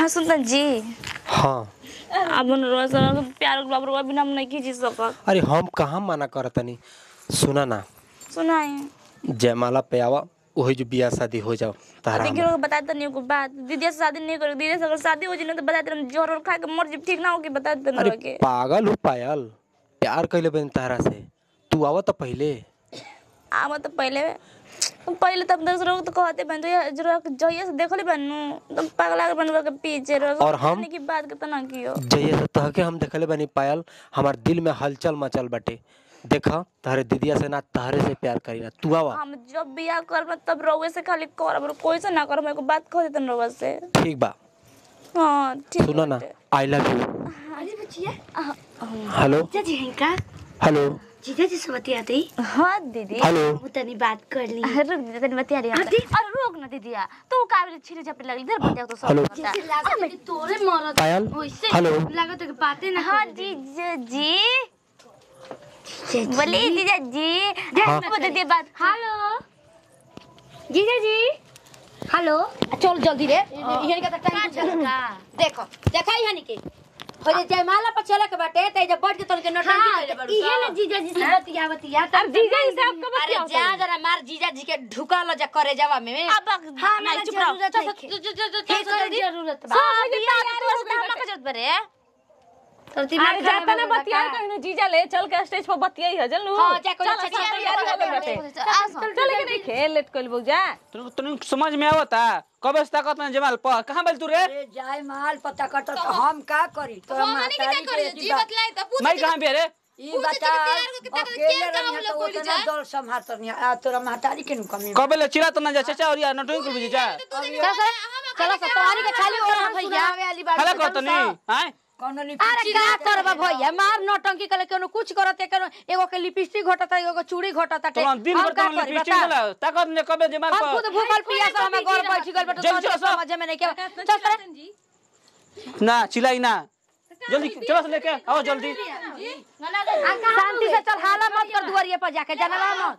हाँ सुनता जी हाँ अब रोज प्यार बाबू रोज बिना हम नहीं खींची सकत अरे हम कहाँ मना करतनी सुना ना सुनाई जयमाला पे आवा वही जो बियाह शादी हो जाओ तारा देखिए लोग बताते नहीं को बात दीदी से शादी नहीं करो दीदी से अगर शादी हो जाए ना तो बताते हम जोर और खा के मर जब ठीक ना होगी बताते अरे नहीं के पागल हो पायल प्यार कैले बन तारा से तू आवा तो पहले आम तो पहले तुम पहले तब दस लोग तो कहते बन तो जरा जइया से देखले बनू तुम पागल के बनवा के पीछे रहो और हम? की बात के तना कियो जइए से तहके हम देखले बनी पायल हमार दिल में हलचल मचल बटे देखा तारे दीदिया से ना तारे से प्यार करी ना तू आवा हम जब बियाह करब तब रउए से खाली करब और कोई से ना करब मेरे को बात कह देतन रउआ से ठीक बा हां ठीक सुनो ना बाटे। आई लव यू अरे बचिया हेलो जीजा जी हैं का हेलो जीजा जी से बतियाते ही हाँ दीदी हेलो वो तनी बात कर ली रुक दीदी तनी बतिया रही हाँ, दी। अरे रुक ना दीदी तू काबिल छिरे झपटे लगी इधर बतिया तो सब हेलो। होता। जैसे लागत है कि तोरे मरत पायल वैसे हेलो लागत है कि बातें ना हाँ कर जीजा जी जीजा जी। बोलिए जीजा जी हाँ। बता दिए बात हेलो जीजा जी हेलो चल जल्दी रे यही का टाइम चलका देखो देखा ही हनी के हो जे जयमाला पर चले के बाटे त जब बैठ के तोन के नटंकी हाँ कइले बड़ू इहे ना जीजा जी से बतिया बतिया अब जीजा जी से आपका अरे बतिया जा जरा मार जीजा जी के ढुका ल जा करे जावा में अब हाँ, नहीं मेरा चुप रहो जरूरत है कि- ठीक एकर जरूरत बा सब बिया तो से दाम का जरूरत बरे तो दिमाग अरे जाता ना खराब हो बतिया गया कहीं जीजा ले चल के स्टेज पर बतिया ही हजल हां जा को चल छटिया साथ बिया में कर बैठे। बैठे चल के नहीं खेल लेट कल बुक जा तनु तनु समझ में आवता कबे से ताकत ना जमाल पर कहां बैल तू रे अरे जाय माल पता कट तो हम का करी तोरा महतारी के जी बात बतलाई त पूछ मैं कहां बे रे ई बता अकेले रही तो उतना दल संभात नहीं आ तोरा महतारी के नु कमी कबे ले चिरा त ना जा चाचा और या नटोई कुल बुझी जा चलो सब तोहरी के खाली ओरा भैया वाली बात खला करत नहीं हैं कौन नहीं अरे का करबा भैया मार नौटंकी कले कोनो कुछ करते कोनो एगो के लिपस्टिक घटता एगो के चूड़ी घटता तो दिन भर तनु लिपस्टिक चला ताकत ने कबे जमाल हम खुद पर भूखल पियास हम घर बैठ गइल बेटा जल्दी तो चलो सब। समझ में नहीं के चल चल ना चिल्लाई ना जल्दी चलो से लेके आओ जल्दी शांति से चल हाला मत कर दुआरिये पर जाके जानला मत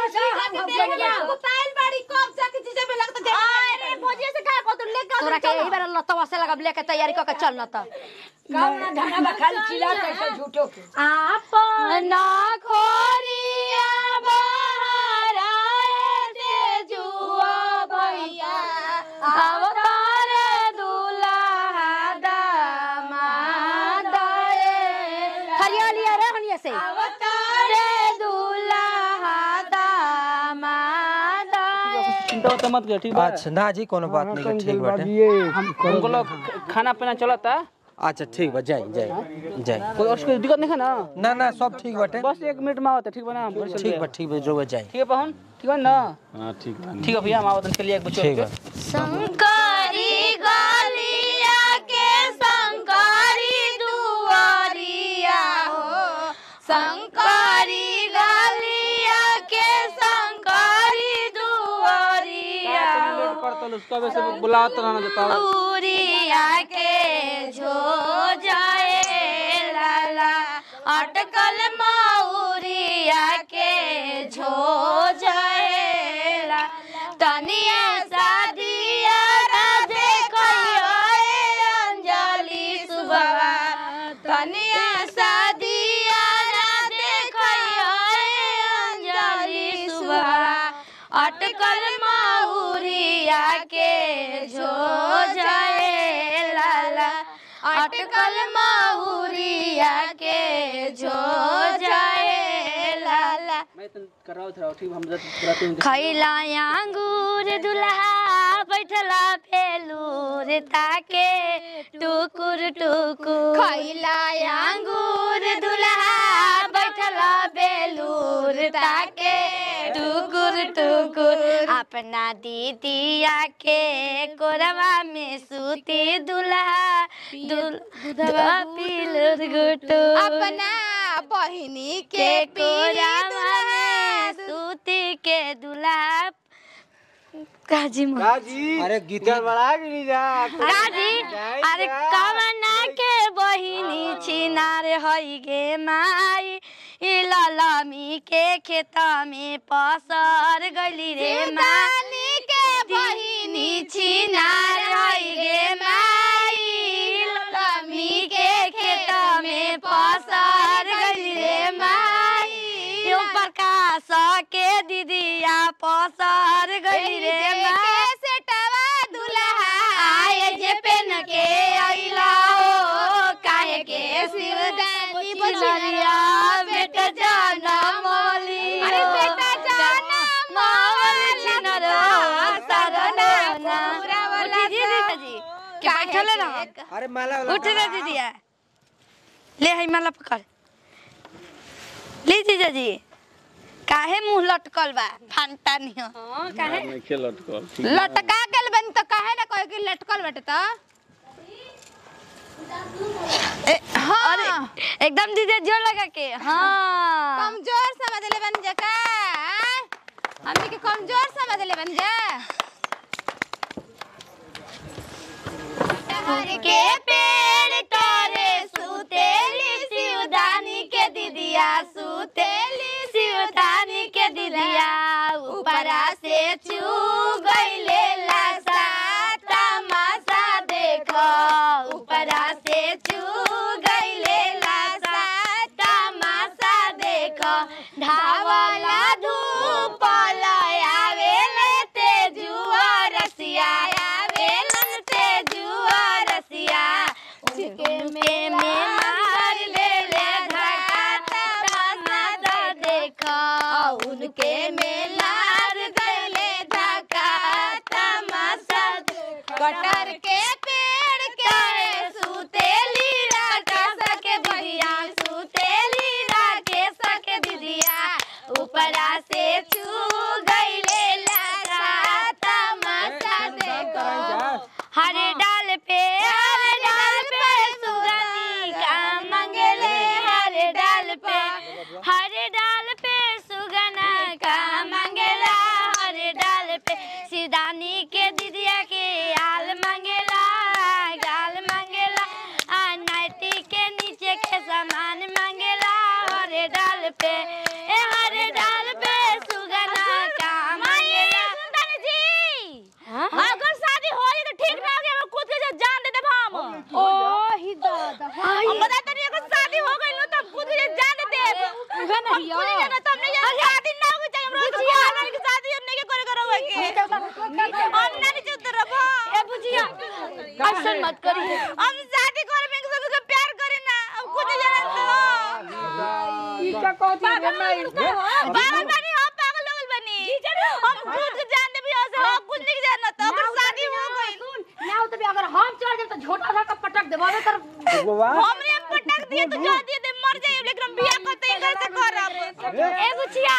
अरे भोजिया से का को तू ले का तोरा के यही बार लतवा से लगब लेके तैयारी क के चल न त कौन धना बा खाली चिल्ला कैसे झूठो के अपना खोरिया बहारा दे जुआ भैया अवतार दुल्हा दामाद खलिया लिया रे हनिया से अवतार दुल्हा दामाद चिंता तो मत कर ठीक बा अच्छा ना जी कोनो बात नहीं ठीक बाटे हमको लोग खाना पीना चलता अच्छा ठीक बा जाई जाई जाई कोई और कोई दिक्कत नहीं है ना ना ना सब ठीक बाटे बस एक मिनट में आवत ठीक बा ना हम घर चल ठीक बा ठीक बा जो जाई ठीक है पहन ठीक है ना हां ठीक है ठीक है भैया हम आवत के लिए एक बच्चे ठीक बा शंकरी गलिया के शंकरी दुआरिया हो शंकरी गलिया के शंकरी दुआरिया लेट करता लो उसका वैसे बुलाता रहना देता उरिया के झो जाए लाला अटकल मौरिया के झो जाए ला तनिया शादिया राधे कहियो रे अंजलि सुबवा तनिया शादिया राधे कहियो रे अंजलि सुबवा अटकल मौरिया के झो जाए लाला अटकल मौरिया के झो जाए लाला मैं तो कराओ था ठीक हम जब बुलाते हैं खैला अंगूर दुल्हा बैठला फेलूर ताके टुकुर टुकुर खैला अंगूर दुल्हा बैठला बेलूर ताके टुकुर टुकुर अपना दीदिया के कोरवा में सूती दुल्हा दुल दूधवा पीलूर गुटू अपना बहिनी के कोरवा में सूती के दुल्हा काजी मोह अरे गीता काजी अरे कमना के बहिनी छिनार हई गे माई ई ललमी के खेत में पसर गली रे मानी के बहिनी छिनार हई गे माई पसार गई रे कैसे टवा दुल्हा आए जे पेन के आइला हो काहे के सिरदानी बछड़िया बेटा जाना मोली अरे बेटा जाना मोली नरा सरना पूरा वाला जी जी क्या बैठले ना अरे माला उठ रे दीदिया ले है माला पकड़ ली जीजा जी काहे मुंह लटकल बा फांटा नियो हां काहे लटका गेल बन तो काहे ना कहे कि लटकल बाटे त ए, हाँ अरे एकदम दीदी जोर लगा के हाँ कमजोर समझ ले बन जा का हमनी के कमजोर समझ ले बन जा के पेड़ तोरे सुतेली शिवदानी के दिदिया सुतेली शिवदानी के दिदिया ऊपरा से चू गईले लासा तमाशा देखो ऊपरा से चू गईले लासा तमाशा देखो धावला धूप आवेले तेजुआ रसिया आवेलन तेजुआ रसिया उनके में मार ले ले धक्का तमाशा देखो उनके में लार गले धक्का तमाशा कटर के पेड़ के सुतेली राकेश के दिदिया सुतेली राकेश के दिदिया ऊपरा से चू गईले लारा तमाशा देखो हरे डाल पे हरे डाल पे सुगनी का मंगले हरे डाल पे हरे डाल पे सुगना का मंगला हरे डाल पे सिदानी के दिदिया के आल मंगला गाल मंगला आ नाइटी के नीचे के सामान मंगला हरे डाल पे ए हरे डाल पे सुगना का मंगला सुंदर जी अगर शादी हो जाए तो ठीक ना हो गया मैं खुद के जान दे देब हम ओ ही दादा हम बता तनी अगर शादी हो गई नो तब खुद के जान दे देब उगा नहीं हो खुद जाना तब नहीं जाना शादी ना हो जाए हम रोज बुआ की शादी हम नहीं के करे करो के हम ना नहीं चुत रब ए बुझिया ऐसा मत करी हम शादी करे में सबके प्यार करे ना अब खुद जाना तो ई का कहती है मैं पागल बनी हम पागल हो गइल बनी हम खुद के जान देब ऐसे हम कुछ नहीं जाना तो अगर शादी हो गई ना हो तभी अगर हम चल जाए तो झोटा धक्का पटक देबो अबे तर हमरे पटक दिए तो जा दिए दे मर जाए लेकिन हम बियाह करते ही घर से करब ए बुचिया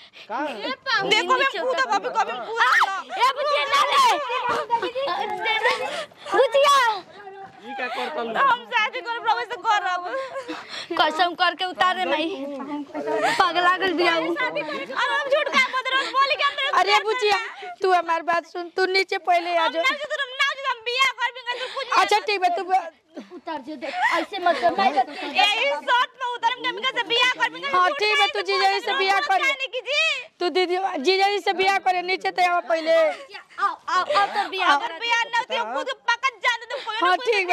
देखो मैं कूदा कभी कभी कूदा ए बुचिया ना ले बुचिया हम शादी करब रब से करब कसम करके उतारे मई पगला गल बियाऊ और हम झूठ का बदर बोली के अंदर अरे बुचिया तू हमारी बात सुन तू नीचे पहले आ जा ना जो तुम ना जो हम बियाह करबेंगे तो कुछ अच्छा ठीक है तू उतर जो देख ऐसे मत कर नहीं तो तू यही शॉर्ट में उतरम के मिका से बियाह करबेंगे हाँ ठीक है तू जीजा से बियाह कर कहने की जी तू दीदी जीजा जी से बियाह करे नीचे तो आवा पहले आओ आओ आओ तो बियाह अगर बियाह ना होती हम खुद पक्का जान दे कोई हाँ ठीक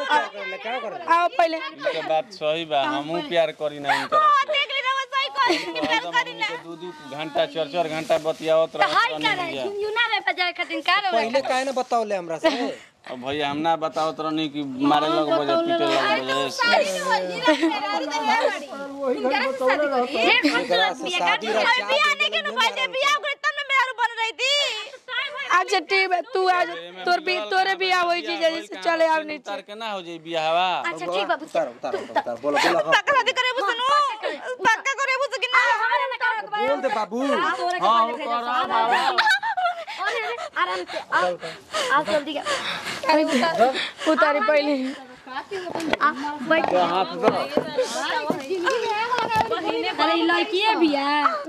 है आओ पहले इनके बात सही बा हमहू प्यार करी ना इनका हां देख ले रब सही कह के प्यार करी ना दू दू घंटा चार चार घंटा बतियावत रहत हाय रहनी कर भैया यूना में बजाए खातिर का रे पहले काहे ना बताओले हमरा से अब भैया हम ना बतावत रहनी कि मारे लग बजे पीटे लग बजे एकरा से शादी रा अरे बियाह नहीं के नु पहले बियाह करे तब ना मेरा बन रही थी अच्छा ठीक है तू आ जा तोर भी तोरे बियाह होई जीजा जी से चले आओ नीचे उतार के ना हो जाई बियाहवा अच्छा ठीक बाबू उतार उतार उतार बोलो बोलो हाँ। पक्का शादी करे बुसनु पक्का करे बुस कि ना हमारे ना कर बोल दे बाबू हां वो कर आराम से आओ आओ जल्दी उतारी पहले अरे ई लड़की है बिया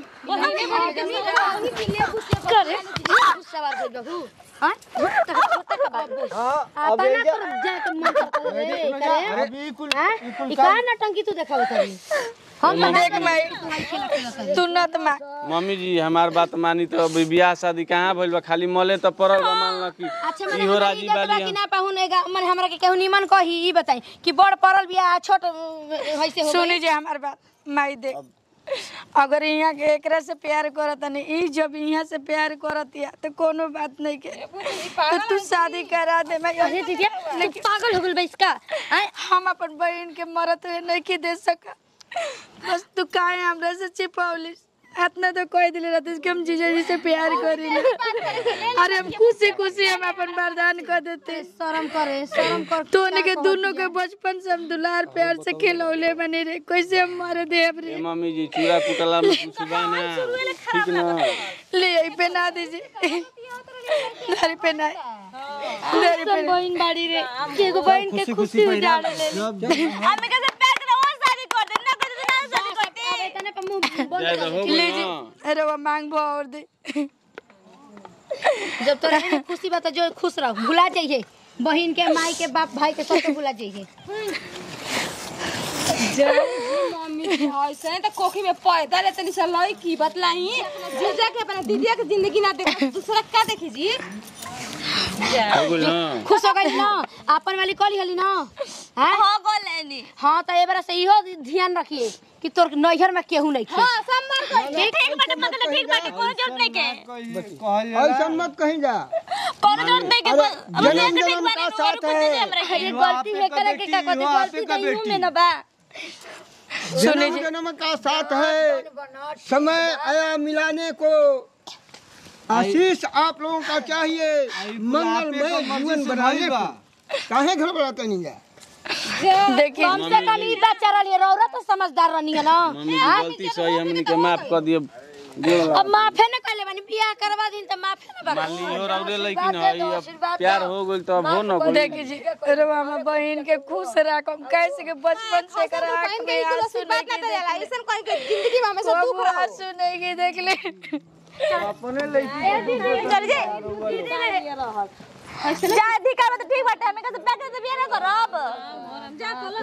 करे सवार हो बाबू हां तक तक बाबू हां अब अपना पर जाके मन करता है करे बिल्कुल हां ई का नटंकी तू देखावत है हम देख मैं तू न तो मैं मम्मी जी हमार बात मानी तो अभी बियाह शादी कहाँ भइल बा खाली मले तो पड़ल बा मान लो कि अच्छा मैंने इहो हमरा राजी इज्जत बा बाली कि हम। ना पाहुनेगा मन हमरा के केहू निमन कही ई बताई कि बड़ पड़ल बिया छोट वैसे हो सुनी जे हमार बात माई देख अगर यहाँ के एकरा से प्यार करत नहीं ई जब यहाँ से प्यार करत या तो कोनो बात नहीं के तो तू शादी करा दे मैं अरे दीदी तू पागल हो गइल बा इसका आय हम अपन बहन के मरत हुए नहीं के दे सका बस तू काहे हमरा से छिपौलिस इतना तो कह दिले रहते कि हम जीजा जी से प्यार करेले अरे हम खुशी खुशी हम अपन वरदान कर देते शर्म करे शर्म कर तो के दोनों के बचपन से हम दुलार प्यार से खिलौले बने रे कैसे हम मारे दे रे ए मम्मी जी चूड़ा कुटला में कुछ बा ना ठीक ना ले आई पहना दीजिए नारी पहनाए नारी पहनाए बहन बाड़ी रे के गो बहन के खुशी उजाड़े ले हमें कैसे प्यार करा वो शादी कर दे ना कर दे ना शादी कर दे तने पे मुंह बंद जाए तो हो गई लीजिए ना अरे वो मांग भो और दे जब तोरा में खुशी बा त जो खुश रह भुला जाइए बहन के माई के बाप भाई के सबके भुला जाइए मम्मी ऐसे तो कोखी में पैदा ले तनी सा लई की बतलाई जीजा के अपना दीदिया के जिंदगी ना देखो दूसरा का देखी जी हो गई ना खुश हो गई ना अपन वाली कली हली ना हैं हो गोलेनी हाँ तो ए बेरा से इहो ध्यान रखिए कि तोर नैहर में केहू नहीं खे हां सम्मान कर ठीक बाटे मतलब ठीक बाटे कोनो जरूरत नहीं के ऐसा मत कहीं जा कोनो जरूरत नहीं के अब जन्म मैं ठीक जन्म बाटे का साथ और है। कुछ हमरा ये गलती है करे के का कहते गलती तो इहू में ना बा जन्म जन्म का साथ है समय आया मिलाने को आशीष आप लोगों का चाहिए मंगलमय जीवन बनाने को काहे घर बनाते नहीं जा देखिए कम से कम ई बेचारा लिए रौरा तो समझदार रहनी है ना मम्मी जी गलती सही हमनी के माफ कर दियो गोड़ अब माफे न कहले बानी बियाह करवा दिन त माफे न बा मान ली हो रौदे लेकिन है अब प्यार हो गइल तो अब हो न कोई देखिए जी अरे वो हम बहन के खुश रखो कैसे के बचपन से कर आंख में आंसू नहीं के देख ले ऐसा कोई के जिंदगी में हमेशा दुख बाबू आंसू नहीं के देख ले चल जे जा अधिकार तो ठीक बाटे हमें कैसे प्यार करते बियाह ना करब